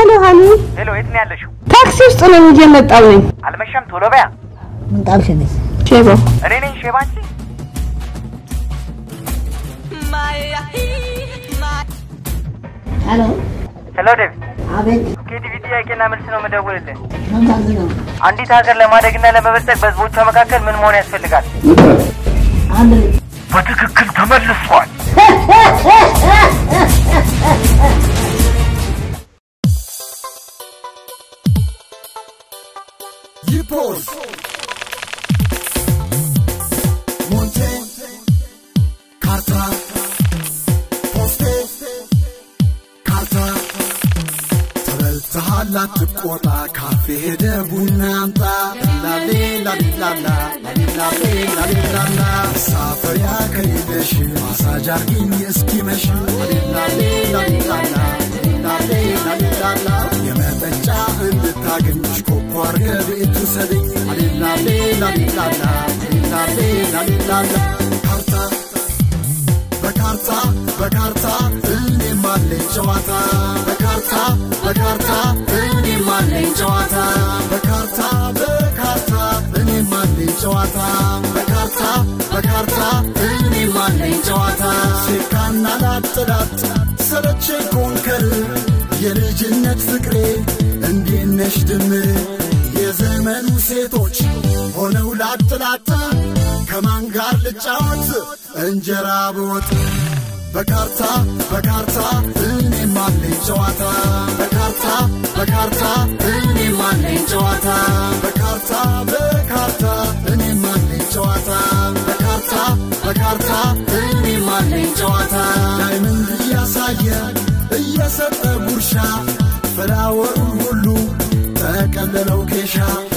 ሄሎ ሀኒ፣ ሄሎ፣ የት ነው ያለሽው? ታክሲ ውስጥ ነኝ፣ እየመጣሁ ነኝ። አልመሸም? ቶሎ በያ። ምን ጣልሽ ነሽ? ሼቦ እኔ ነኝ ሼባ አንቺ። ሄሎ ሄሎ ዴቪድ፣ አቤት ኬቲቪ ጥያቄና መልስ ነው የምደውልልህ። ምን ታዝዝ ነው? አንዲት ሀገር ለማደግና ለመበልጸግ በህዝቦቿ መካከል ምን መሆን ያስፈልጋል? አንድ ልጅ በትክክል ተመልሷል። ይፖዝ ሞንቴ ካርታ ፖስቴ ካርታ ተበልተሃል አትቆጣ ካፌ ሄደ ቡና አምጣ ላሌ ላሊላላ ላሊላሌ ላሊላላ መሳፈሪያ ከሌለሽ ማሳጅ አርጊኝ እስኪመሽ ላሊላሌ ላሊላላ ላሊላሌ ላሊላላ የመጠጫ እንድታገኝሽ ኮኮ አርገ ቤቱ ሰደኝ ላሊላሌ ላሊላላ ላሊላሌ ላሊላላ ካርታ በካርታ በካርታ እኔም አለኝ ጨዋታ በካርታ በካርታ እኔም አለኝ ጨዋታ በካርታ በካርታ እኔም አለኝ ጨዋታ በካርታ በካርታ እኔም አለኝ ጨዋታ ሴካና ላጥላጥ ሰለቼ ኮንከር የልጅነት ፍቅሬ እንዴት ነሽ ድምር የዘመኑ ሴቶች ሆነው ላጥላጥ ከማን ጋር ልጫወት እንጀራ በወጥ በካርታ በካርታ እኔም አለኝ ጨዋታ በካርታ በካርታ እኔም አለኝ ጨዋታ በካርታ በካርታ እኔም አለኝ ጨዋታ በካርታ በካርታ እኔም አለኝ ጨዋታ ዳይመንድ እያሳየ እየሰጠ ጉርሻ ፍላወሩን ሁሉ ተቀለለው ኬሻ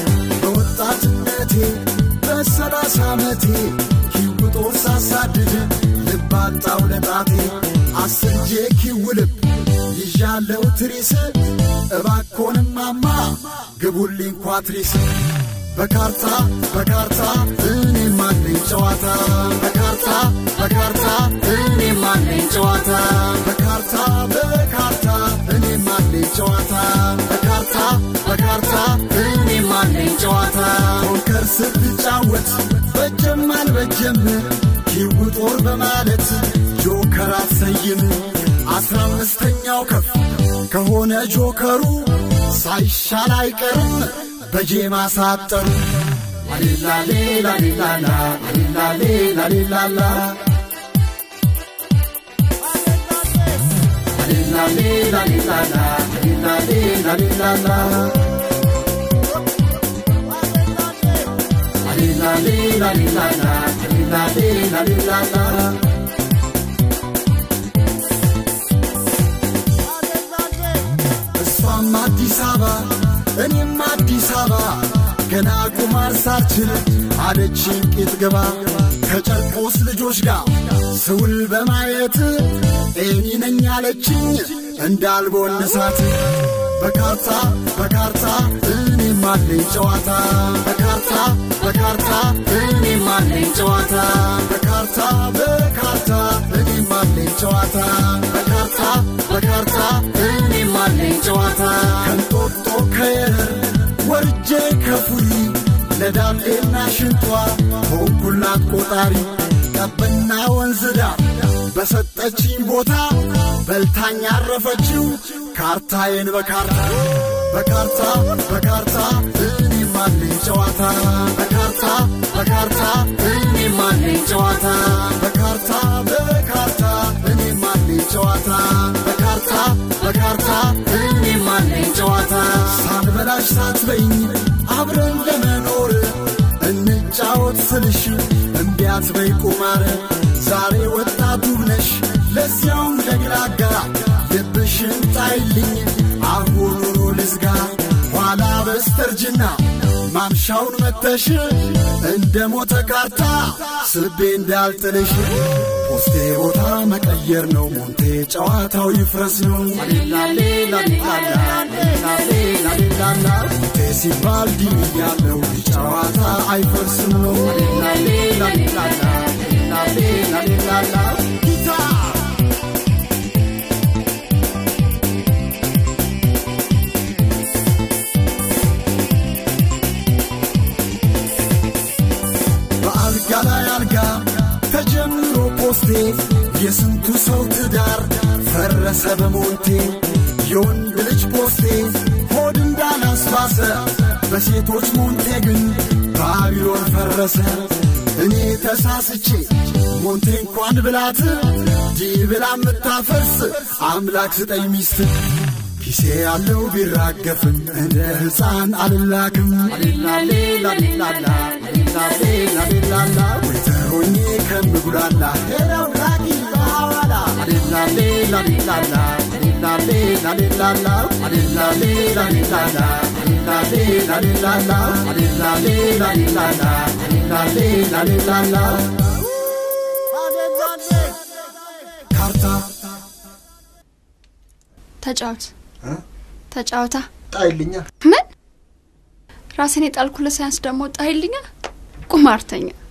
በወጣትነቴ በሰላሳ ዓመቴ ኪውጦር ሳሳድድ ልባጣው ለጣቴ አስንጄ ኪውልብ ይዣለው ትሪስ እባኮንም ማማ ግቡልኝ ኳትሪስ በካርታ በካርታ እኔም አለኝ ጨዋታ በካርታ በካርታ እኔም አለኝ ጨዋታ በካርታ በካርታ እኔም አለኝ ጨዋታ በካርታ በካርታ እኔም አለኝ ጨዋታ ፖከር ስትጫወት በጀም አልበጀም ኪው ጦር በማለት ጆከር አትሰይም አስራ አምስተኛው ከፍ ከሆነ ጆከሩ ሳይሻል አይቀርም በጄ ማሳጠሩ ላሊላሌ ላሊላላ ላሊላሌ ላሊላላ ላሊላሌ ላሊላላ ላሊላሌ ላሊላላ ላሊላሌ ላሊላላ ላሊላሌ ላሊላላ እሷም አዲስ አበባ እኔም አዲስ አበባ ገና ቁማር ሳልችል አለችኝ ቄጥ ገባ ከጨርቆስ ልጆች ጋር ስውል በማየት ኤኒ ነኝ አለችኝ እንዳልቦንሳት በካርታ በካርታ እኔም አለኝ ጨዋታ በካርታ በካርታ እኔም አለኝ ጨዋታ በካርታ በካርታ እኔም አለኝ ጨዋታ በካርታ በካርታ እኔም አለኝ ጨዋታ ከንጦጦ ከየረር ወርጄ ከፉሪ ለዳሌና ሽንቷ ሆንኩላት ቆጣሪ ጠብና ወንዝ ዳር በሰጠችኝ ቦታ በልታኝ ያረፈችው ካርታዬን በካርታ በካርታ በካርታ እኔም አለኝ ጨዋታ በካርታ በካርታ እኔም አለኝ ጨዋታ በካርታ በካርታ እኔም አለኝ ጨዋታ በካርታ በካርታ እኔም አለኝ ጨዋታ ሳልበላሽ ሳትበይኝ አብረን ለመኖር እንጫወት ስልሽ እምቢ አትበይ ቁማር ዛሬ ወጣቱ ነሽ ለዚያውም ለግራጋ ልብሽን ጣይልኝ አሁኑኑ ልዝጋ ኋላ በስተርጅና ማምሻውን መተሽ እንደ ሞተ ካርታ ስቤ እንዳልጥልሽ ፖስቴ ቦታ መቀየር ነው ሞንቴ ጨዋታው ይፍረስ ነው ላሊላሌ ላሊላላ ላሊላሌ ላሊላላ ሞንቴ ሲባል ዲን ያለው ጨዋታ አይፈርስም ነው ላሊላሌ ላሊላላ ላሊላሌ ላሊላላ ጊታር የስንቱ ሰው ትዳር ፈረሰ በሞንቴ የወንድ ልጅ ፖስቴ ሆድ እንዳላስባሰ በሴቶች ሞንቴ ግን ባቢሎን ፈረሰ እኔ ተሳስቼ ሞንቴ እንኳን ብላት ዲ ብላ የምታፈርስ አምላክ ስጠኝ ሚስት ኪሴ ያለው ቢራገፍም እንደ ሕፃን አልላክም ሌላሌላሌላላ ሌላሌላሌላላ ወይተሮኜ ከምጉላላ ሄደው ላኪ በሐዋላ ሌላሌላሌላላ ሌላሌላሌላላ ሌላሌላሌላላ ሌላሌላሌላላ ሌላሌላሌላላ ሌላሌላሌላላ ካርታ ተጫወት ተጫወታ ጣይልኛ ምን ራሴን የጣልኩ ለሳያንስ ደግሞ ጣይልኛ ቁማርተኛ